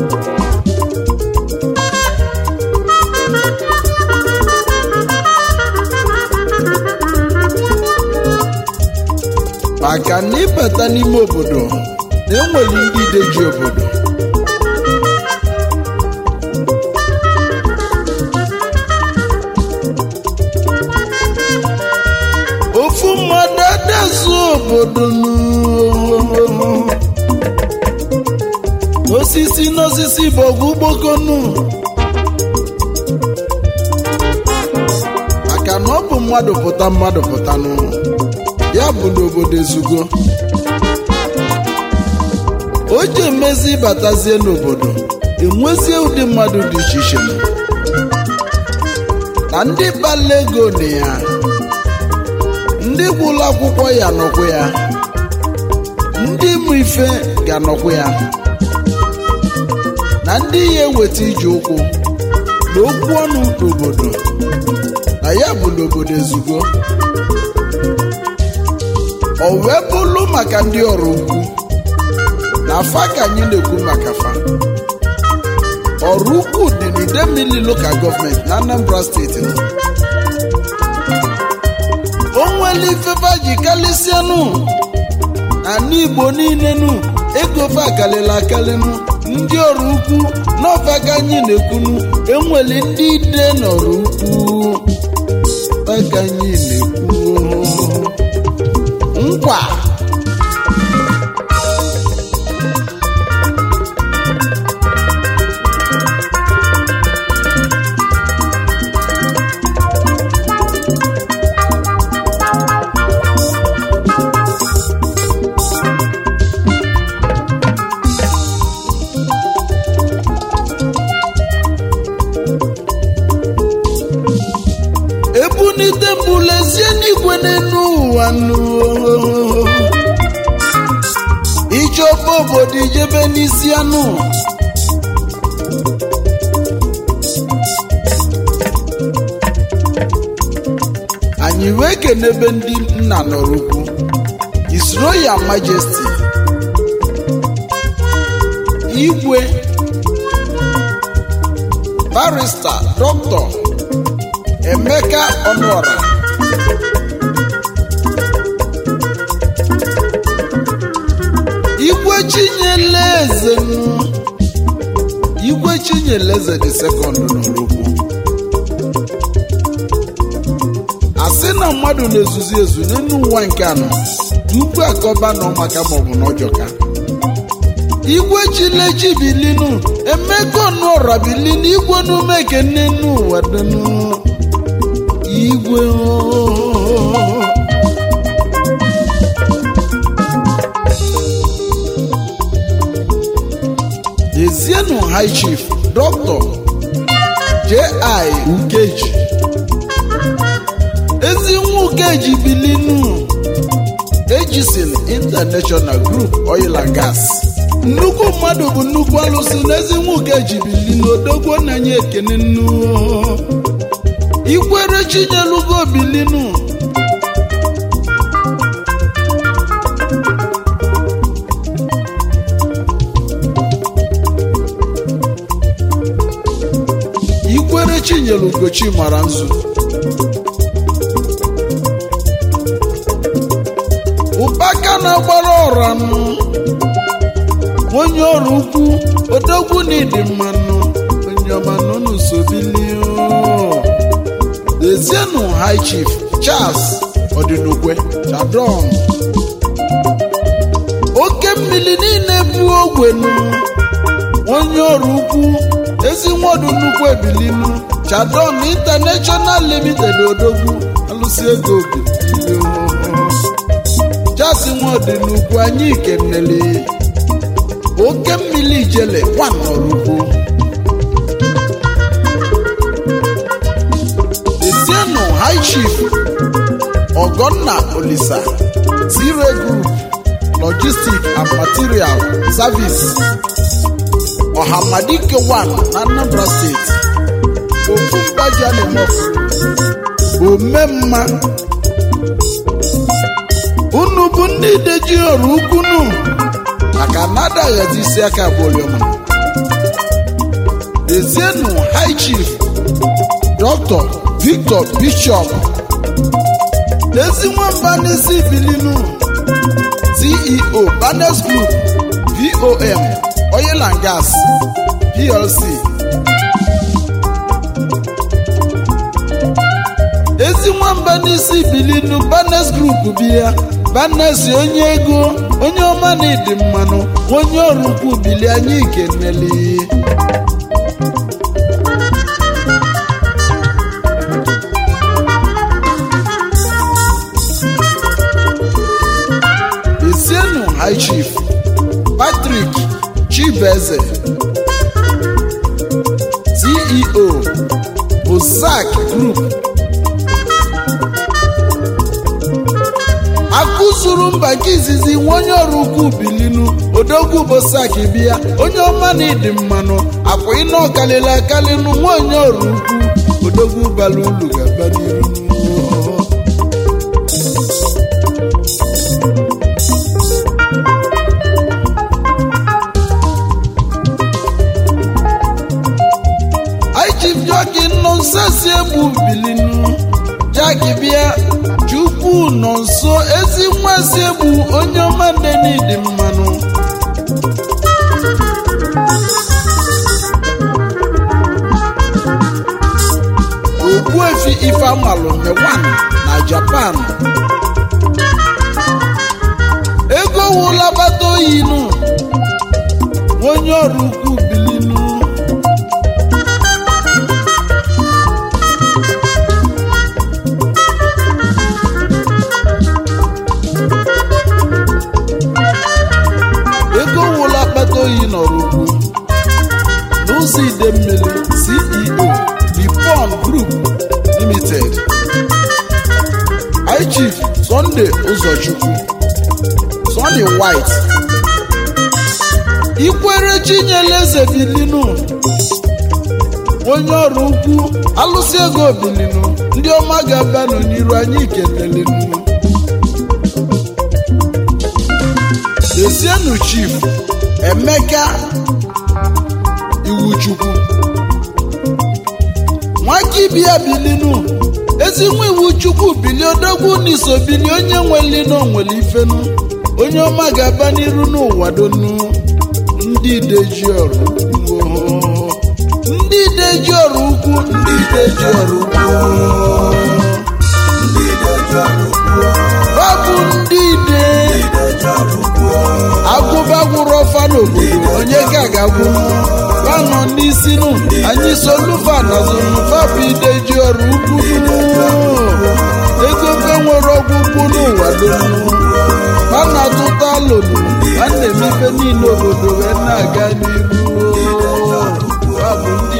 maka na ịbata n'ime obodo na enwere ndị ideji obodo ofu mmadụ adazu obodo nụ. osisi n'osisi bụ ọgụ ugbokonu maka na ọ bụ mmadụ pụta mmadụ pụta n'ụlọ ya bụ n'obodo ezugo o ji emezi batazie n'obodo enwezie ụdị mmadụ dị iche iche na ndị kpala ego na ya ndị gwụlụ akwụkwọ ya nọkwa ya ndị mụ ife ga-anọkwa ya na ndị ya eweta ije ụkwụ na okwu ọnụ n'obodo na ya bụ n'obodo ezugo o wee bụrụ maka ndị ọrụ ukwu na fa ka anyị na-ekwu maka fa ọrụ ukwu dị n'idemili lokal gọọmenti na Anambra steeti o nwere ifefe ji kalịsịanụ ana igbo niile nụ ego fa akalịla akalịnụ ndị ọrụ ukwu n'ọfa ka anyị na-ekwunu enwere ndị ide n'ọrụ ukwu fa ka anyị na-ekwu nkwa ebunite mbụlezie n'igwe n'elu ụwa nụ ijeọba obodo ijebe n'isi anụ anyị wee kenebe ndị nna nọrọ ukwu His Royal Majesty igwe barista dọkịta Emeka Ọnụọra Igwe Chinyeleze nụ. Igwe Chinyeleze dị sekọnd n'Orokwu asị na mmadụ na-ezuzi ezu n'elu ụwa nke anọ tupu akọba nọ maka maọbụ n'ọjọka igwe chilechi bilinu emeka ọnụọra bilinu igwe n'ume kene n'ụwa dịnụ igwe ooo. Ezienu High Chief Dr. J.I. Ukeji ezi nwa Ukeji bilinu Ejisin International Group Oil and Gas nnukwu mmadụ bụ nnukwu alụsị na ezi nwa Ukeji bilinu odogwo na nye ekene nnu ikwere chinyelugo bilinu ikwere chinyelugo chi mara nzu ụbaka na-agbara ọra nụ onye ọrụ ukwu odogwu na ịdị mmanụ onye ọma nụnụ sobilio Ezienu High Chief Charles Odinukwe Chadron oke mmiri niile bụ ogwenu onye ọrụ ukwu ezi nwodu nnukwu ebilinu Chadron International Limited odogwu alụsị ego obi Charles Nwodinukwu anyị kenele oke mmiri ijele nwan ọrụ ukwu Ezienu High Chief Ogonna Olisa Zire Group Logistic and Material Service Ọhamadike 1 na Anambra State ofu mgbaji a na-emefu omemma unu bụ ndị ideji ọrụ ukwunu maka na adaghazi isi aka abụọliọma high chief dr victor bishop ezi nwamba n'isi bilinu ceo banes group vom oil and gas plc ezi nwamba n'isi bilinu banes group bịa banes onye ego onye ọma na ịdị mmanụ onye ọrụ ukwu bili anyị keneli esienu high chief patrick chibeze ceo bozak group akụzuru mba nke izizi nwa onye ọrụ ukwu bilinu odogwu bosak bịa onye ọma na ịdị mmanụ akwa ịna ọkalịla akalịnụ nwa onye ọrụ ukwu odogwu bara ulu ga-aba n'iru ichief jọki nọ nso si egbu bilinu jaki bịa chukwu nọ nso ezi nwa si egbu onye ọma ndị n'ịdị mmanụ ogbuefi ifeamalụ mewan na japan ego wụla gbata oyi nụ onye ọrụ ukwu bilinu ego wụla akpata oyi nọrọ ugwu n'ụzọ ide mmiri ceo bipon group limited high chief sunday ụzọchukwu sunday white ikwere chinyere eze bilinu onye ọrụ ukwu alụsị ego bilinu ndị ọma ga-abanụ n'iru anyị kelelenu Desienu chief Emeka Iwuchukwu nwakibia bilinu ezi nwa iwu chukwu bili odogwu n'iso bili onye nweli na onwere ifenu onye ọma ga-aba n'iru n'ụwa donu ndị ideji ọrụ ukwu ndị ideji ọrụ ukwu ndị ideji ọrụ ukwu ọ bụ ndị ide agụba gwụrụ ọfa n'obodo onye ka ga-agwụ fanọ n'isi nụ anyị solufa nazụnụ fabụ ideji ọrụ ukwu ego fe nwere ọgwụ ukwu n'ụwa donu ha na-atụta alụlụ ha na-emepe niile obodo wee na-aga n'iru fabụ ndị